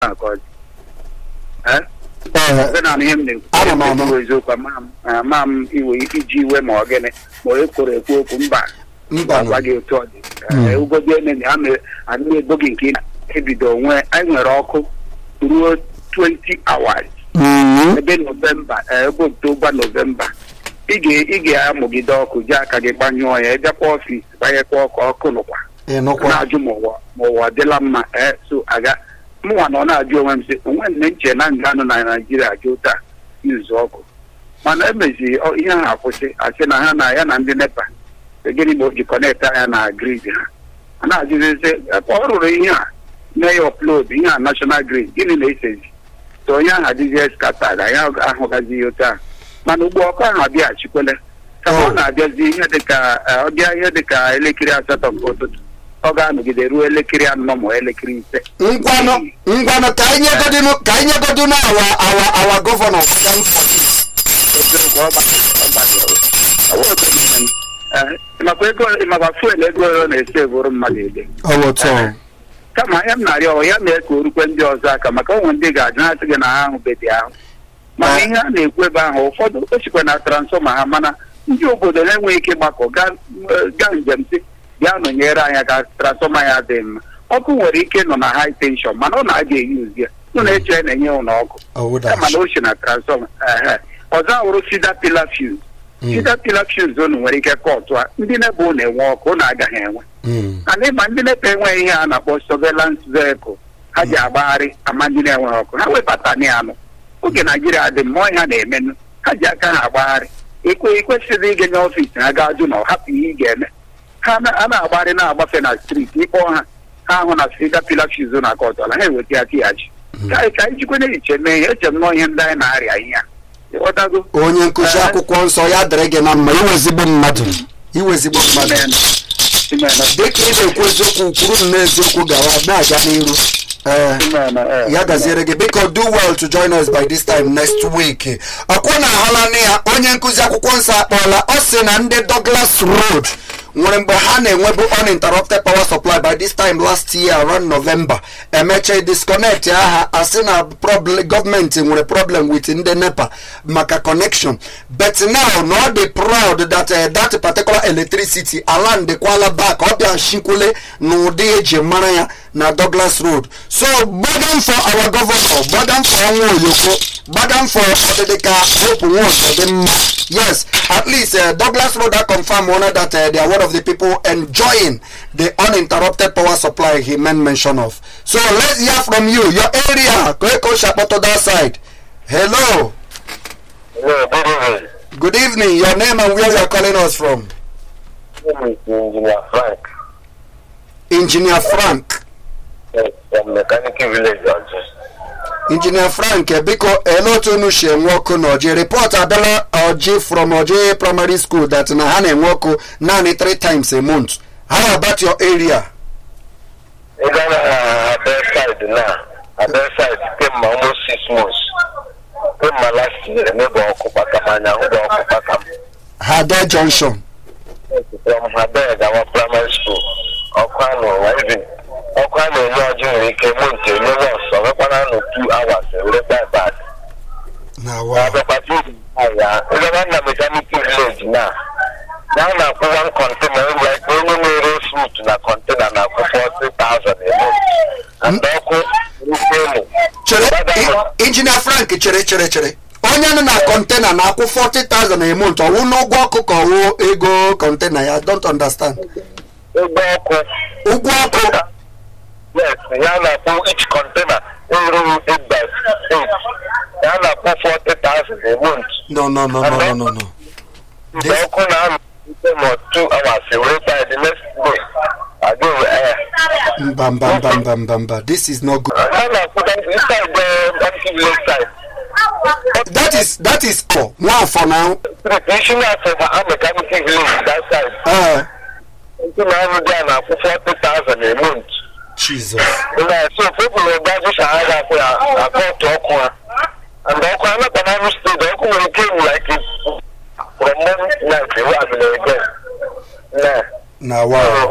ahụ ka ọ dị Eh? Ee, Ebe na ihe m Ana m anụ. na-ekwu eziokwu ama m ama m iwe iji iwe ma ọ gịnị ma onye kwuru ekwu okwu mba mba gwa gị otu ọ dị Mm. Ee, ugodi ene na ama adịghị ego gị nke ị na-ebido onwe anyị nwere ọkụ ruo 20 hours Mhm. ebe novemba ee, ebe oktoba novemba ị ga- ị ga-amụgide ọkụ ji aka gị gbanyụọ ya ịbịakwa ọfis banyekwa ọkụ ọkụ nụkwa ịnụkwa na-ajụ ma ụwa ma ụwa adịla mma ee so aga mụnwa na ọ na-ajụ onwe m sị onwe m nche na nga anụ na naijiria jụ taa izu ọkụ mana emezi ọ- ihe ha akwụsị asị na ha na ya na ndị nepa gịnị ma o ji kọnekt anya na grid ha a na-ajụzi sị ebe ọ rụrụ ihe a mee ya ọplod ihe a nashọnal grid gịnị na-esezi so onye ahụ adịzie skatad anyị ahụgazi ihe otu a mana ugbo ọkụ ahụ abịaghachikwele kama ọ Oh. na-abịazi ihe dịka eh, ọ bịa ihe dịka elekere asatọ nke ụtụtụ ọ ga-anọgide ruo elekere anọ ma elekere ise ngwanụ ngwanụ ka anyị nyegodinu ka anyị nyegodinu awa awa awa gọvanọ eziokwu ọ gba- ọ gbadoro. Ọ bụ otu ihe. Eh, ịmakwa ego ịmakwa fuel ego ole ọ na-esi eburu mmadụ ede ọwụtọ kama ihe m na-arịọ ọ ya mee ka o rukwe ndị ọzọ aka maka onwe ndị ga-ajụ ha sị gị na ha ahụbeghị ahụ mana Ah. ihe a na-ekwu ebe ahụ ụfọdụ o sikwa na transfọma ha mana ndị obodo na-enweghị ike ịgbakọ gaa gaa njem si bịa nọnyere anya ka transfọma ya dị mma ọkụ nwere ike nọ na high tension mana ọ na-aga eyuzi ya ụ na-eche na-enye ụlọ ọkụ kama na o si na transfọma ehe ọzọ awụrụ sida pila fuse sida pila fuse unu nwere ike kọtụ a ndị na-ebe ụlọ enwe ọkụ ụnụ agaghị enwe mana ịma ndị nepa enweghị ihe a na-akpọ surveillance vehicle ha ji agbagharị ama ndị na-enweghị ọkụ ha webata ya nụ oge naijiria dị mmụọ ihe ha na-emenụ ha ji aka ha agbagharị ekwe ekwesịghị ịga n'ọfịs ha gaa jụ na ọ hapụ ihe ị ga-eme ha na- a na-agbagharị na-agbafe na striti ịkpọ ha ha ahụ na sida pilafis na kọtọla ha eweta ya tighachi ka anyị ka anyị jikwa na-ehiche mee ihe eche m nọọ ihe ndị anyị na-arịa ihe a ịghọtago onye nkụzi Eh. akwụkwọ nsọ ya dịrị gị na mma iwezigbo mmadụ iwezigbo mmadụ Amen. Amen. dịka ị na-ekwu eziokwu kwuru m n'eziokwu gawa na-aga n'iru ee Amen. Eh. ya gaziere gị biko do well to join us by this time next week ọkwụ na ahụla na ya onye nkụzi akwụkwọ nsọ akpọọla ọ sị na ndị Douglas Road nwere mgbe ha na-enwebu uninterrupted power supply by this time last year around November emeche disconnect aha asị na problem gọọmenti nwere problem with ndị nepa maka connection but now na ọ dị proud that uh, that particular electricity ala ndịkwala back ọ bịa shikwule n'ụdị eji mara ya na Douglas Road so gbadam for our governor gbadam for ọnwa oyoko gbadam for ọdịdị ka hope nwa ọzọ dị mma yes at least uh, Douglas Road are confirm one that uh, they are one of the people enjoying the uninterrupted power supply he made mention of so let's hear from you your area Koeko Shapoto that side hello Yeah, good evening. good evening your name and where you are calling us from My name is Engineer Frank engineer Frank yes, from Mechanical Village, Georgia. injinia frank eh, biko ele otu unu si enwe ọkụ n'ọjị report abịala ọjị from ọjị primary school that na ha na-enwe ọkụ naanị three times a month how about your area Ị gaa na Abel side na Abel side kemgbe almost six months. Kemgbe last year, emebe ọkụ kpaka m anya hụ ọkụ kpaka m. hade junction From Abel gawa primary school, ọkụ a n'ụwa even ọkụ a na-enye ọjị nwere ike month enye nọọsụ ọ nwekwana nụ two hours ewere bye bye. na na-abịakwata uru ya ịgaba na mechanical village na na a na-akwụ one container ụlọ ikpe onye nwere fruit na container na-akwụ 40,000 emo and ọkụ rukwu elu chere i- injinia frank chere chere chere onye nọ na kọntena na-akwụ 40,000 a month ọwụ n'ụgwọ ọkụ ka ọwụ ego kọntena ya I don't understand ụgbọ ọkụ ụgwọ ọkụ yes ya na-akwụ each container eruru 8 by 8 ya na-akwụ 40,000 a month no no no no no no no mgbe ọkụ na-anọ ite ma 2 hours ewere by the next day aga ewe air mba mba mba mba mba mba this is not good ya na-akwụta inside the empty village side that is that is for nwafọ na traditional for our mechanical village that side. uh, Ndị na-arụ dị a na-akwụ 40,000 a month. jesus Na so people will buy this and have to akọtụ ọkụ ha. And ọkụ ha nakwa na Imo steeti ọkụ nwere ike iwu like it from morning to night ewe abịa again. Na na wow